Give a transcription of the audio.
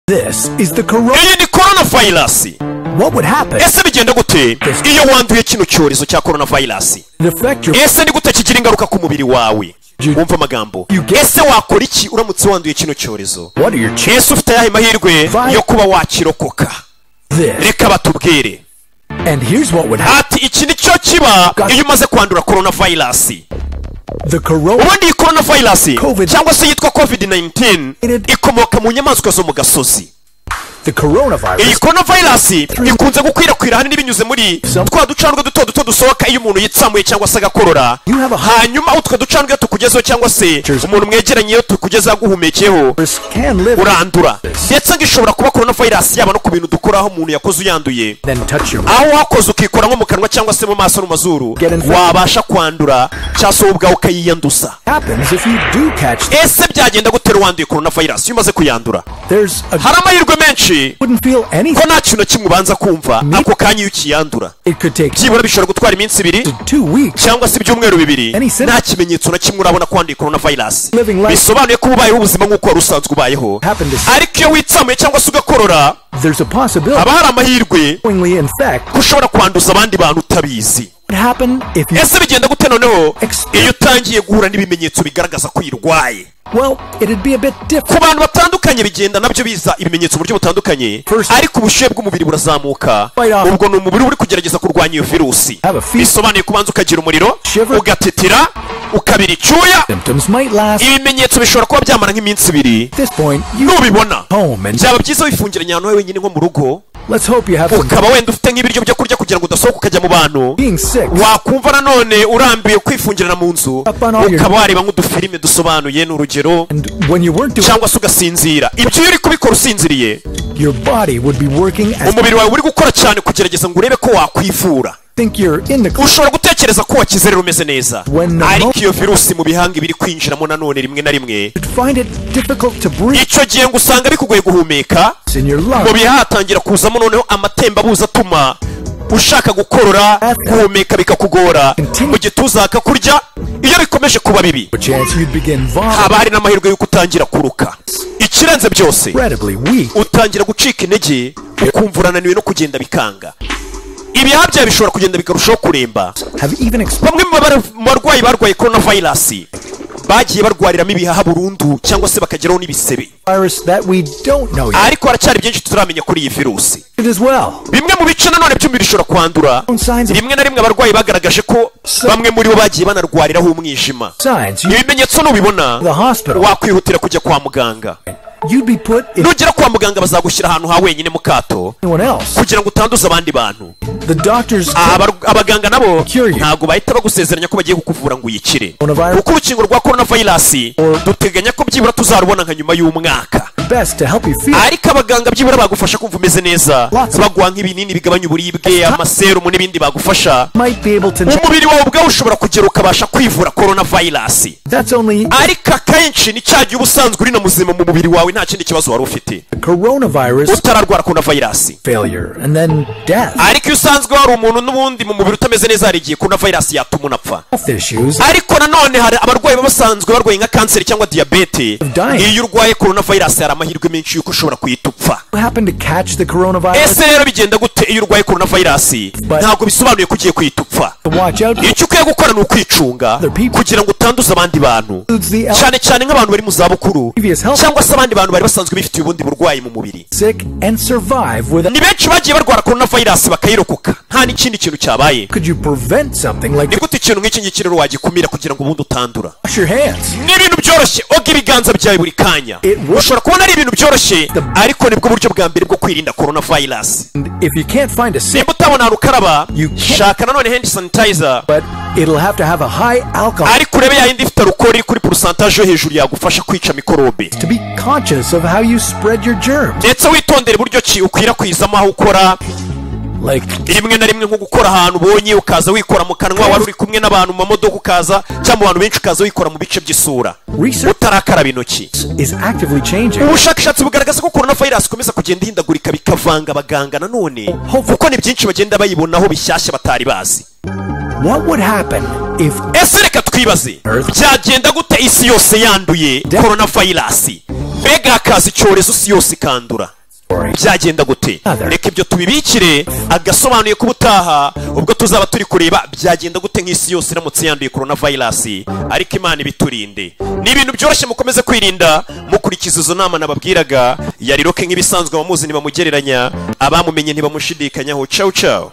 This is the corona. iyi ni korona vayirasi What would happen? ese bigenda gute iyo wanduye kino cyorezo cya korona vayirasi It affect your ese ni gute kigira ingaruka ku mubiri wawe You- wumva amagambo You get- ese wakora iki uramutse wanduye kino cyorezo what are your chances? ese ufite ayahe mahirwe Vi- yo kuba wakirokoka This reka batubwire and here's what would happen. ati iki ni cyo kiba God- iyo umaze kwandura korona vayirasi The corona ubundi iyi korona vayirasi Covid- cyangwa se yitwa covid 19 It- ikomoka mu nyamaswa zo mu gasozi the iyi coronavirus korona vayirasi ikunze gukwirakwira ahanini binyuze muri Some- twa ducandwe duto duto dusohoka iyo umuntu yitsamuye cyangwa se agakorora You have a- hanyuma utwo ducandwe iyo tukugezeho cyangwa se Cheers. umuntu mwegeranye iyo tukugezeho aguhumekeho can live urandura ndetse ngo ishobora kuba korona vayirasi yaba no ku bintu dukora aho umuntu yakoze uyanduye then touch your aho wakoze ukikora nko mu kanwa cyangwa se mu maso no mu mazuru Get infected. wabasha kwandura cyangwa se wowe ubwawe ukayiyanduza happens if you do catch ese byagenda gutera uwanduye korona vayirasi iyo umaze kuyandura there's a hari amahirwe menshi wouldn't feel ko anything nta kintu na kimwe ubanza kumva ako kanya iyo ukiyandura it could take byibura bishobora gutwara iminsi ibiri to two weeks cyangwa se ibyumweru bibiri Any symptom- nta kimenyetso na kimwe urabona ko wanduye korona vayirasi Living life- bisobanuye ko uba ubayeho ubuzima nk'uko wari usanzwe ubayeho Happened to- ariko iyo witsamuye cyangwa se ugakorora there's a possibility haba hari amahirwe knowingly infect ko ushobora kwanduza abandi bantu utabizi would happen if you ese bigenda gute noneho Ex- iyo utangiye guhura n'ibimenyetso bigaragaza ko uyirwaye well it'd be a bit different ku bantu batandukanye bigenda nabyo biza ibimenyetso uburyo butandukanye First- ariko ubushyuhe bw'umubiri burazamuka Right off. ubwo ni umubiri uri kugerageza kurwanya iyo virusi Have a fever. bisobanuye kubanza ukagira umuriro Shiver. ugatetera ukabira icyuya symptoms might last at ibimenyetso bishobora kuba byamara nk'iminsi ibiri this point you nubibona home and byaba byiza wifungiranye ahantu hawe wenyine nko mu rugo let's hope you have some ukaba wenda ufite nk'ibiryo byo kurya kugira ngo udasohoka ukajya mu bantu being sick wakumva nanone urambiwe kwifungirana mu nzu Up on all your- ukaba wareba nk'udufilime dusobanuye ni urugero and when you weren't doing cyangwa se ugasinzira ibyo iyo uri kubikora usinziriye your body would be working as umubiri wawe uri gukora cyane kugerageza ngo urebe ko wakwivura think you're in the clear ushobora gutekereza ko wakize rero umeze neza When the ariko mo- iyo virusi mu bihanga iba iri kwinjiramo nanone rimwe na rimwe You'd find it difficult to breathe icyo gihe ngo usanga bikugoye guhumeka in your mu lungs bihaha hatangira kuzamo noneho amatembabuzi atuma ushaka gukorora guhumeka bikakugora mu gituza hakakurya iyo bikomeje kuba bibi a chance you'd begin vomiting haba hari n'amahirwe y'uko utangira kuruka ikirenze byose incredibly weak utangira gucika intege ukumva urananiwe no kugenda bikanga ibihaha byawe bishobora kugenda bikarushaho kuremba have even experienced bamwe mu bar- mu barwayi barwaye korona vayirasi bagiye barwariramo ibihaha burundu cyangwa se bakageraho n'ibisebe virus that we don't know yet ariko haracyari byinshi tutaramenya kuri iyi virusi as well bimwe mu bice nanone by'umubiri bishobora kwandura Signs of- rimwe na rimwe abarwayi bagaragaje ko bamwe muri bo bagiye banarwariraho umwijima signs you, ibimenyetso nubibona The hospital. wakwihutira kujya kwa muganga you'd be put in nugera kwa muganga bazagushyira ahantu ha wenyine mu kato anyone else kugira ngo utanduze abandi bantu the doctors Abar- abaganga nabo Cure you. ntabwo bahita bagusezeranya ko bagiye kukuvura ngo uyikire Coronavirus. kuko urukingo rwa korona vayirasi duteganya ko byibura tuzarubona nka nyuma y'umwaka best to help you feel ariko abaganga byibura bagufasha kumva umeze neza Lots of- baguha nk'ibinini bigabanya uburibwe amaserumu n'ibindi bagufasha might be able to know umubiri wawe ubwawe ushobora kugera ukabasha kwivura korona vayirasi that's only ariko akenshi ni cya gihe uba usanzwe uri na muzima mu mubiri wawe nta kindi kibazo wari ufite coronavirus utararwara korona vayirasi failure and then death ariko iyo usanzwe wari umuntu n'ubundi mu mubiri utameze neza hari igihe korona vayirasi yatuma unapfa health issues ariko nanone hari abarwayi baba basanzwe barwaye nka kanseri cyangwa diyabete Dying. iyo urwaye korona vayirasi hari amahirwe menshi y'uko ushobora kuhita upfa who happen to catch the coronavirus ese rero bigenda gute iyo urwaye korona vayirasi But- ntabwo bisobanuye ko ugiye kuhita upfa to watch out icyo ukwiye gukora ni ukwicunga Other people. kugira ngo utanduze abandi bantu includes the elderly, cyane cyane nk'abantu bari mu zabukuru Previous health- cyangwa se abandi bantu bari basanzwe bifitiye ubundi burwayi mu mubiri sick and survive without ni benshi bagiye barwara korona vayirasi bakayirokoka nta n'ikindi kintu cyabaye could you prevent something like ni gute ikintu nk'iki ngiki rero wagikumira kugira ngo ubundi utandura wash your hands ni ibintu byoroshye oga ibiganza byawe buri kanya It works. ushobora kubona ari ibintu byoroshye The- ariko nibwo buryo bwa mbere bwo kwirinda korona vayirasi And if you can't find a sick nimba utabona ahantu ukaraba You can't- shaka nanone hendi sanitayiza but it'll have to have a high alcohol ariko urebe yayindi ifite alukoro iri kuri porosantaje yo hejuru yagufasha kwica mikorobe to be conscious of how you spread your germs ndetse witondere buryo ki ukwirakwizamo aho ukora like rimwe na rimwe nko gukora ahantu ubonye ukaza wikora mu kanwa wari uri kumwe n'abantu mu mamodoka ukaza cyangwa mu bantu benshi ukaza wikora mu bice by'isura Research- utarakaraba intoki is actively changing ubushakashatsi bugaragaza ko korona vayirasi ikomeza kugenda ihindagurika bikavanga abaganga nanone kuko ni byinshi bagenda bayibonaho bishyashya batari bazi what would happen if ese reka twibaze Earth. byagenda gute isi yose yanduye korona vayirasi mbega hakaza icyorezo isi yose ikandura byagenda gute reka ibyo tubibikire agasobanuye ko ubutaha ubwo tuzaba turi kureba byagenda gute nk'isi yose iramutse yanduye korona vayirasi ariko imana ibiturinde ni ibintu byoroshye mukomeze kwirinda mukurikiza izo nama nababwiraga yariroke nk'ibisanzwe abamuzi ntibamugereranya abamumenye ntibamushidikanyaho cawu cawu